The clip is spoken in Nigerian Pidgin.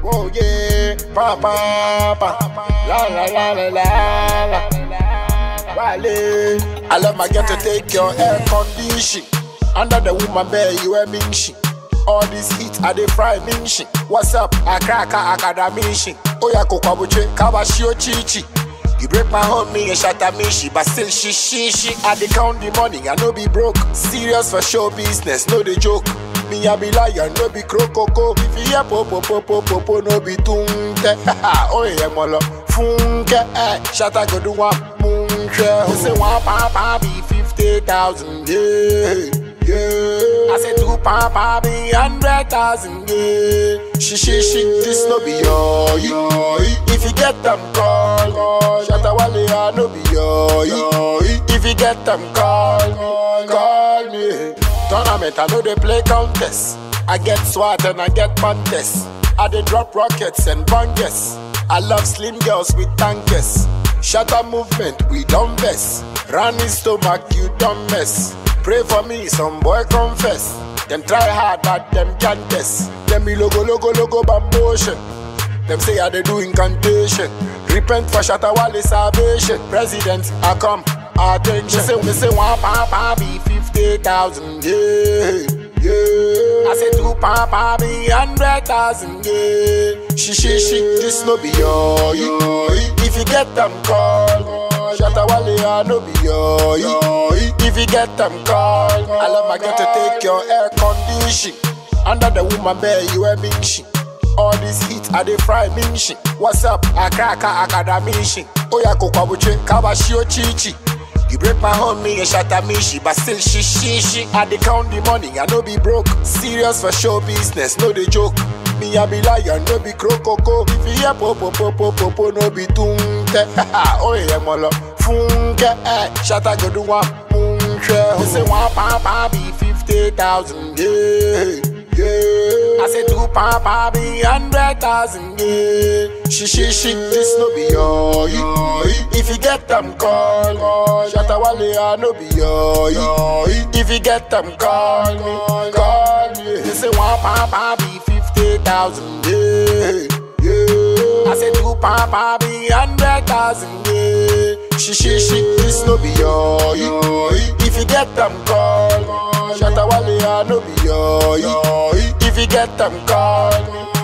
Oh yeah, pa pa pa, la la la la la la. Wale, I love my girl to take your air condition. Under the woman bed, you a minshi. All this heat, I dey fry minshi. What's up? I crack a academici. Oh yeah, kokwabuche, kabashio chichi. You break my home, me and shatter me, she but still she she she. I dey count the money, I no be broke. Serious for show business, no the joke. Me I be lion, no be crocoko. If you hear popo popo popo, no be tunke. oh yeah, molo funke. Eh, shatter go do one munche. Who say one papa be fifty thousand? Yeah, yeah. I say two papa be hundred thousand. Yeah, she she she. This no be your yo. If you get them call, call. Shatter wale I no be your yo. If you get them call, call me. Tournament, I know they play contest. I get swat and I get contest. I dey drop rockets and bangers. I love slim girls with tankers. Shatter movement, we don't mess. Running stomach, you don't mess. Pray for me, some boy confess. Them try hard, but them can't test. Them be logo, logo, logo, bambotion. Them say I they do incantation. Repent for shatter wale salvation. President, I come. Attention. Me say, me say one papa be fifty thousand. Yeah, yeah. I say two papa be hundred thousand. Yeah. She, she, she. This no be your. yo. If you get them call, shatter wale I no be your. yo. If you get them call, I love my girl to take your air condition. Under the woman bed, you a minshi. All this heat, I dey fry minshi. What's up? I crack a academici. Oh yeah, kokwabuche, kabashio chichi. You break my home, me and shatter me, she, but still she, she, she. I dey count the money, I no be broke. Serious for show business, no the joke. Me I be lion, no be crocoko. If you hear popo popo popo, no be tunke. oh yeah, molo funke. Eh, shatter go do one munche. Who say one papa be fifty thousand? Yeah. Yeah. I say two papa be hundred thousand, yeah. She she she, this no be your yo. If you get them call, call. Shatta wale I no be your yo. If you get them call me, call me. They say one papa be fifty thousand, yeah. Yeah. I say two papa be hundred thousand, yeah. She she she, this no be your yo. If you get them call, call. Shatta wale I no be your yo. If you get them call me,